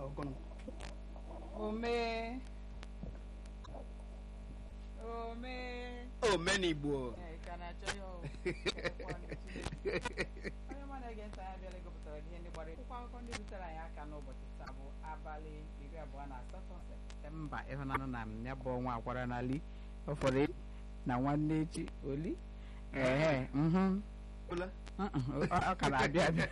ọgụnụ omee omee omenigbo Ee, ị ka na-achọ ya o. Ekwe ọnụ Chineke. onye mụ na-ege ntị anyị abịala gụpụtara ihe ndị gbara akwụkwọ akụkọ ndị rutere anyị aka n'ụbọchị taa bụ abalị iri abụọ na asatọ septemba ịhụnanụ na m ya bụ ọnwa akwara n'ali ọfọrọ echi na nwanne echi oli ehe mhm Ola? Mm-mm, ọ ọ ka na-abịa abịa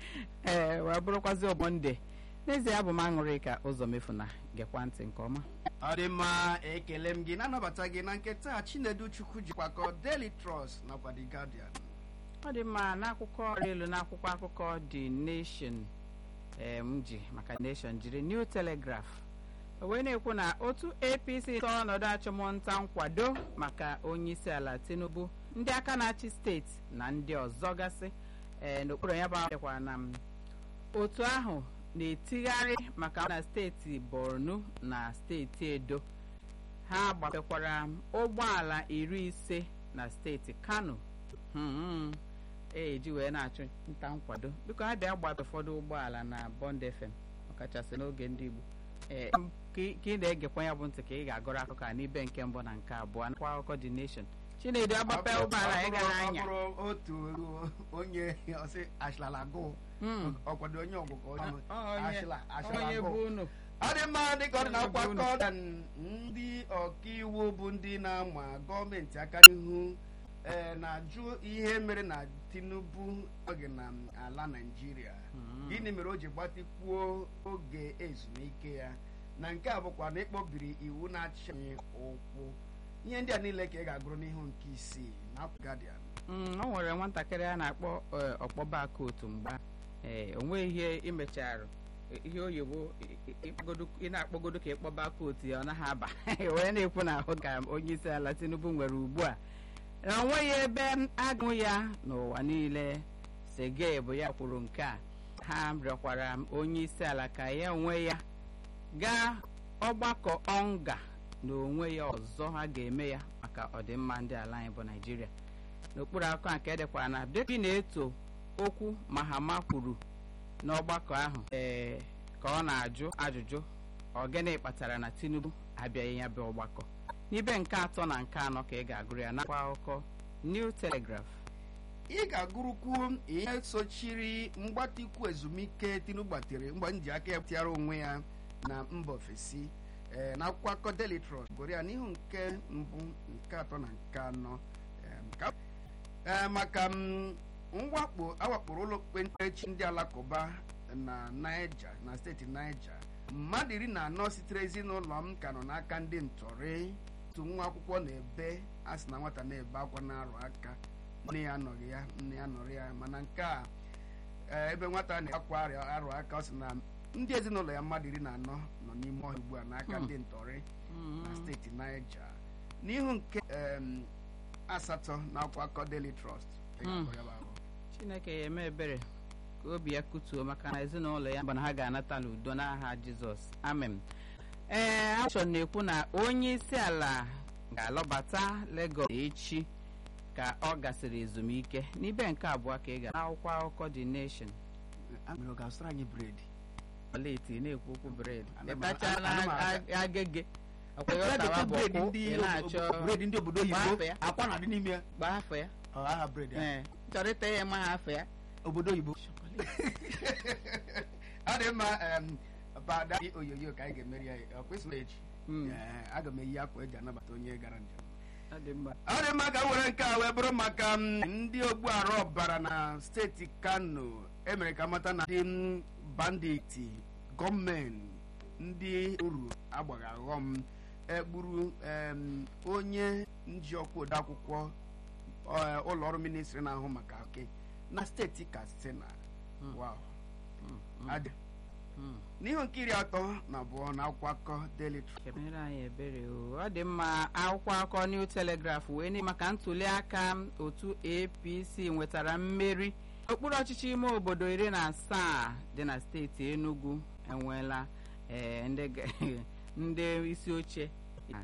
ee wee bụrụkwazi ọmọnde n'ezie abụ m aṅụrị ka ụzọ mefuna gekwa ntị nke ọma ọ dị mma ekele m gị na-anabata gị na nke taa chinedu chukwu jikwakọ daily trust nakwa the guardian ọ dị mma n'akwụkwọ ọrụ elu n'akwụkwọ akụkọ the nation ee m ji maka nation jiri new telegraph o wee na-ekwu na otu apc tọọ ọnọdụ achụmnta nkwado maka onyeisi ala tinubu ndị aka na-achị steeti na ndị ọzọ gasị ee n'okpuru ya bụ akwụkwọ na m otu ahụ na-etigharị maka na steeti borno na steeti edo ha gbafekwara ụgbọala iri ise na steeti kano Hmm, eji wee na-achụ nta nkwado biko ha bịa gbata ụfọdụ ụgbọala na bond fm ọkachasị n'oge ndị igbo ee ka ị ka ị na-egekwa ya bụ ntị ka ị ga-agụrụ akụkọ a n'ibe nke mbụ na nke abụọ nakwa akụkọ the nation chinedu agbape ụgbọala ị gara Ọ anya bụrụ otu onye ọsị ashlalagụ Hmm. ọkwado onye ọgụgụ onye Ọ- onye- ashla- onye bụ ashlalagụ unu ọ dị mma dịka ọ dị na Onye bụ unu. akwakọ ndị ọkaiwu bụ ndị na-ama gọọmenti aka n'ihu ee, na-ajụ ihe mere na tinubu oge na ala naijiria Hmm. gịnị mere o ji gbatịkwuo oge ezumike ya na nke a bụkwa na ịkpọbiri iwu na-achị anyị ụkwụ ihe ndị a niile ka ị ga-agụrụ n'ihu nke isii na Guardian Mm, o nwere nwatakịrị a na-akpọ eh, ọkpọba kootu mgba ee onwe ihe imecharụ ihe oyibo i- i- ịkpọgodo- ị na-akpọgodo ka ịkpọba kootu ya ọ naghị aba wee na-ekwu na ahụ ka onye isi ala tinubu nwere ugbu a na o nweghị ebe agụ ya n'ụwa niile sege bụ ya kwuru nke a ha rịọkwara onye isi ala ka ya onwe ya gaa ọgbakọ ọnga na onwe ya ọzọ ha ga-eme ya maka ọdịmma ndị ala anyị bụ naijiria n'okpuru akụkọ a nke edekwara na depi na-eto okwu mahama kwuru n'ọgbakọ ahụ ee ka ọ na-ajụ ajụjụ ọ gịnị kpatara na tinubu abịaghị ya bụ ọgbakọ n'ibe nke atọ na nke anọ ka ị ga-agụrụ ya n'akwụkwọ akụkọ new telegraph ị ga-agụrụkwu ihe sochiri mgbatikwu ezumike tinubu gbatere mgbe nji aka ya tiara onwe ya na mba ofesi ee, na akwụkwọ akụkọ Daily Trust gụrụ ya n'ihu nke mbụ nke atọ na nke anọ em, ka- ee, maka m, mwakpo awakporo ụlọ okpukperechi ndị alakụba na Niger na steeti Niger mmadụ iri na anọ sitere ezinụlọ m ka nọ n'aka ndị ntọrị otu nwa akwụkwọ na-ebe a sị na nwata na-ebe akwa na-arụ aka nne ya anọghị ya nne ya nọrọ ya mana nke a ee, ebe nwata na-akwa arịa arụ aka ọ sị na ndị ezinụlọ ya mmadụ iri na anọ nọ n'ime ọhịa ugbu a n'aka Hmm. ndị ntọrị na steeti Niger n'ihu nke em, asatọ na akwụkwọ akụkọ Daily Trust Ị ga-agụ ya bụ ahụ. chineke ya eme ebere ka obi ya kutuo maka na ezinụlọ ya bụ na ha ga-anata n'udo n'aha jizọs amen ee achọ na-ekwu na onye isi ala ga-alọbata Lagos echi ka ọ gasịrị ezumike n'ibe nke abụọ ka ị ga n'akwụkwọ akụkọ the nation Amịrị ọ ga-azụtara anyị bred ọlaeti na-ekwu okwu bred Ana m- ịtachala ana m aga. agege ọkwa ya ọtawa bụ bred ọkwụ ndị ị na-achọ bred ndị obodo Gbaa oyibo afọ ya. akwa na-adị n'ime ya gbaa afọ ya ọ aha bred ya ee chọrọ ịta ya ma ha afọ ya obodo oyibo ọ dị mma em, pada oyoyo ka anyị ga-emeri ya ọ kwesịrị echi Mm. Ee, aga m eyi akwa eji anabata onye gara njem ọ dị mma ọ dị mma ka m were nke a wee bụrụ maka m, ndị ogbuarụ ọbara na steeti kano emere ka mata na ndị m, banditi gọọmenti ndị uru agbaghị aghọm egburu em, onye njiọkwa odeakwụkwọ ọ, ụlọ ọrụ ministri na-ahụ maka oke na steeti katsina Mm. wow Mm, mm, adị mm. n'ihu nke iri atọ na abụọ na akwụkwọ akụkọ Daily Trust kemere anyị ebere o ọ dị mma akwụkwọ akụkọ New Telegraph wee nye maka ntuli aka otu APC nwetara mmeri okpuru ọchịchị ime obodo iri na asaa dị na steeti Enugu enweela ee, ndị ga- ndị isi oche